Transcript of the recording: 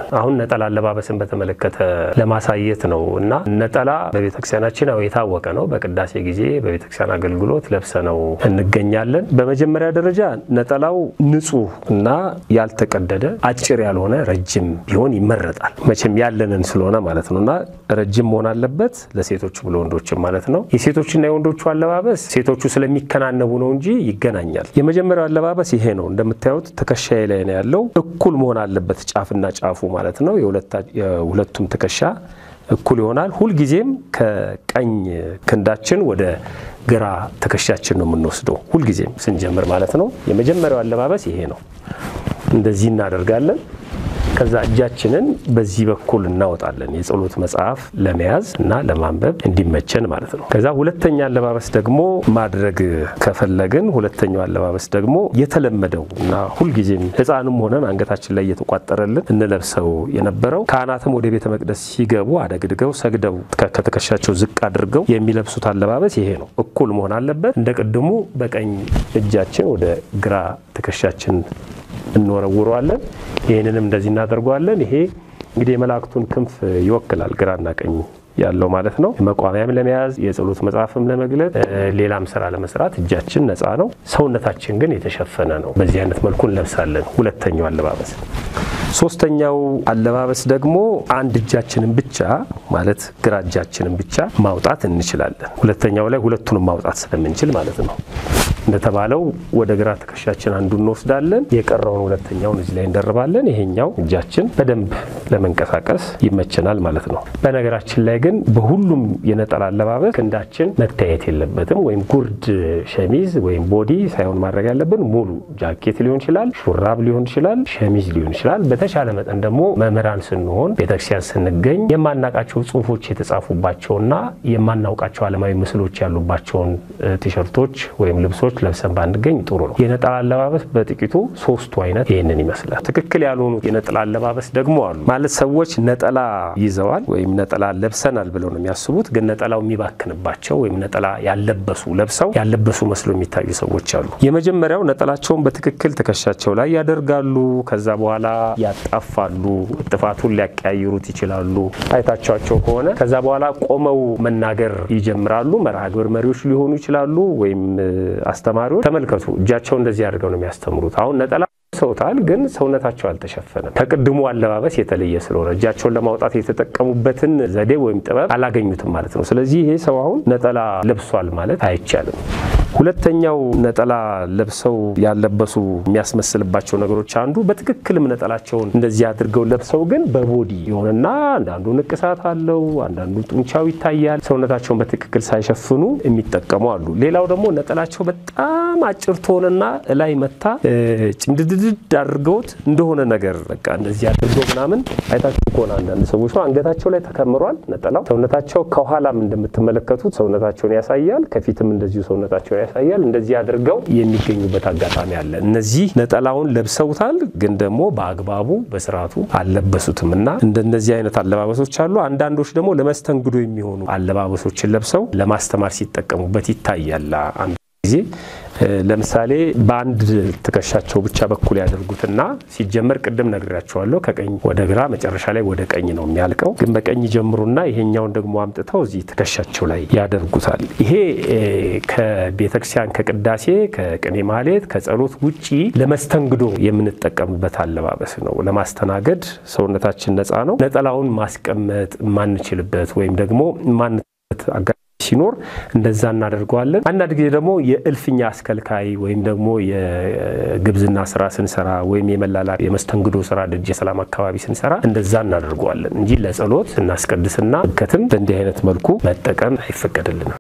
አሁን ነጠላ አለባበስን በተመለከተ ለማሳየት ነው እና ነጠላ በቤተክርስቲያናችን ያው የታወቀ ነው። በቅዳሴ ጊዜ በቤተክርስቲያን አገልግሎት ለብሰ ነው እንገኛለን። በመጀመሪያ ደረጃ ነጠላው ንጹህ እና ያልተቀደደ አጭር ያልሆነ ረጅም ቢሆን ይመረጣል። መቼም ያለንን ስለሆነ ማለት ነው እና ረጅም መሆን አለበት ለሴቶችም ለወንዶችም ማለት ነው። የሴቶችና የወንዶቹ አለባበስ ሴቶቹ ስለሚከናነቡ ነው እንጂ ይገናኛል። የመጀመሪያው አለባበስ ይሄ ነው። እንደምታዩት ትከሻዬ ላይ ነው ያለው። እኩል መሆን አለበት ጫፍና ጫፉ ማለት ነው። የሁለቱም ትከሻ እኩል ይሆናል። ሁልጊዜም ከቀኝ ክንዳችን ወደ ግራ ትከሻችን ነው የምንወስደው፣ ሁልጊዜም ስንጀምር ማለት ነው። የመጀመሪያው አለባበስ ይሄ ነው። እንደዚህ እናደርጋለን። ከዛ እጃችንን በዚህ በኩል እናወጣለን የጸሎት መጽሐፍ ለመያዝ እና ለማንበብ እንዲመቸን ማለት ነው። ከዛ ሁለተኛ አለባበስ ደግሞ ማድረግ ከፈለግን ሁለተኛው አለባበስ ደግሞ የተለመደው እና ሁልጊዜም ሕፃንም ሆነን አንገታችን ላይ እየተቋጠረልን እንለብሰው የነበረው ካህናትም ወደ ቤተ መቅደስ ሲገቡ አደግድገው ሰግደው ከትከሻቸው ዝቅ አድርገው የሚለብሱት አለባበስ ይሄ ነው። እኩል መሆን አለበት። እንደ ቅድሙ በቀኝ እጃችን ወደ ግራ ትከሻችን እንወረውረዋለን። ይህንንም እንደዚህ እናደርገዋለን። ይሄ እንግዲህ የመላእክቱን ክንፍ ይወክላል፣ ግራና ቀኝ ያለው ማለት ነው። መቋሚያም ለመያዝ የጸሎት መጽሐፍም ለመግለጥ ሌላም ስራ ለመስራት እጃችን ነፃ ነው። ሰውነታችን ግን የተሸፈነ ነው። በዚህ አይነት መልኩ እንለብሳለን። ሁለተኛው አለባበስ። ሶስተኛው አለባበስ ደግሞ አንድ እጃችንን ብቻ ማለት ግራ እጃችንን ብቻ ማውጣት እንችላለን። ሁለተኛው ላይ ሁለቱንም ማውጣት ስለምንችል ማለት ነው። እንደተባለው ወደ ግራ ትከሻችን አንዱ እንወስዳለን፣ የቀረውን ሁለተኛውን እዚህ ላይ እንደርባለን። ይሄኛው እጃችን በደንብ ለመንቀሳቀስ ይመቸናል ማለት ነው። በነገራችን ላይ ግን በሁሉም የነጠላ አለባበስ ክንዳችን መታየት የለበትም። ወይም ጉርድ ሸሚዝ ወይም ቦዲ ሳይሆን ማድረግ ያለብን ሙሉ ጃኬት ሊሆን ይችላል፣ ሹራብ ሊሆን ይችላል፣ ሸሚዝ ሊሆን ይችላል። በተሻለ መጠን ደግሞ መምህራን ስንሆን ቤተክርስቲያን ስንገኝ የማናውቃቸው ጽሁፎች የተጻፉባቸውና የማናውቃቸው ዓለማዊ ምስሎች ያሉባቸውን ቲሸርቶች ወይም ልብሶች ለብሰን ባንገኝ ጥሩ ነው። የነጠላ አለባበስ በጥቂቱ ሶስቱ አይነት ይህንን ይመስላል። ትክክል ያልሆኑ የነጠላ አለባበስ ደግሞ አሉ። ማለት ሰዎች ነጠላ ይዘዋል ወይም ነጠላ ለብሰናል ብለው ነው የሚያስቡት። ግን ነጠላው የሚባክንባቸው ወይም ነጠላ ያለበሱ ለብሰው ያለበሱ መስሎ የሚታዩ ሰዎች አሉ። የመጀመሪያው ነጠላቸውን በትክክል ትከሻቸው ላይ ያደርጋሉ። ከዛ በኋላ ያጣፋሉ። ጥፋቱን ሊያቀያይሩት ይችላሉ። አይታቸዋቸው ከሆነ ከዛ በኋላ ቆመው መናገር ይጀምራሉ። መርሃ ግብር መሪዎች ሊሆኑ ይችላሉ ወይም አስተማሪዎች ተመልከቱ፣ እጃቸው እንደዚህ አድርገው ነው የሚያስተምሩት። አሁን ነጠላ ሰውታል፣ ግን ሰውነታቸው አልተሸፈነም። ከቅድሙ አለባበስ የተለየ ስለሆነ እጃቸውን ለማውጣት የተጠቀሙበትን ዘዴ ወይም ጥበብ አላገኙትም ማለት ነው። ስለዚህ ይሄ ሰው አሁን ነጠላ ለብሷል ማለት አይቻልም። ሁለተኛው ነጠላ ለብሰው ያለበሱ የሚያስመስልባቸው ነገሮች አንዱ በትክክልም ነጠላቸውን እንደዚህ አድርገው ለብሰው ግን በቦዲ የሆነና አንዳንዱ ንቅሳት አለው፣ አንዳንዱ ጡንቻው ይታያል። ሰውነታቸውን በትክክል ሳይሸፍኑ የሚጠቀሙ አሉ። ሌላው ደግሞ ነጠላቸው በጣም አጭር ትሆንና እላይ መታ ጭምድድድ አድርገውት እንደሆነ ነገር በቃ እንደዚህ አድርገው ምናምን አይታችሁ ከሆነ አንዳንድ ሰዎች ነው አንገታቸው ላይ ተከምሯል ነጠላው። ሰውነታቸው ከኋላም እንደምትመለከቱት ሰውነታቸውን ያሳያል፣ ከፊትም እንደዚሁ ሰውነታቸውን ያሳያል። እንደዚህ አድርገው የሚገኙበት አጋጣሚ አለ። እነዚህ ነጠላውን ለብሰውታል፣ ግን ደግሞ በአግባቡ በስርዓቱ አልለበሱትም እና እንደነዚህ አይነት አለባበሶች አሉ። አንዳንዶች ደግሞ ለመስተንግዶ የሚሆኑ አለባበሶችን ለብሰው ለማስተማር ሲጠቀሙበት ይታያል። አንድ ጊዜ ለምሳሌ በአንድ ትከሻቸው ብቻ በኩል ያደርጉትና ሲጀመር ቅድም ነግሬያቸዋለሁ፣ ከቀኝ ወደ ግራ መጨረሻ ላይ ወደ ቀኝ ነው የሚያልቀው። ግን በቀኝ ጀምሩና ይሄኛውን ደግሞ አምጥተው እዚህ ትከሻቸው ላይ ያደርጉታል። ይሄ ከቤተክርስቲያን ከቅዳሴ ከቅኔ ማህሌት ከጸሎት ውጪ ለመስተንግዶ የምንጠቀምበት አለባበስ ነው። ለማስተናገድ ሰውነታችን ነፃ ነው። ነጠላውን ማስቀመጥ ማንችልበት ወይም ደግሞ ማንበት ሲኖር እንደዛ እናደርገዋለን። አንዳንድ ጊዜ ደግሞ የእልፍኛ አስከልካይ ወይም ደግሞ የግብዝና ስራ ስንሰራ ወይም የመላላ የመስተንግዶ ስራ ደጀ ሰላም አካባቢ ስንሰራ እንደዛ እናደርገዋለን እንጂ ለጸሎት ስናስቀድስና ከተም በእንዲህ አይነት መልኩ መጠቀም አይፈቀድልንም።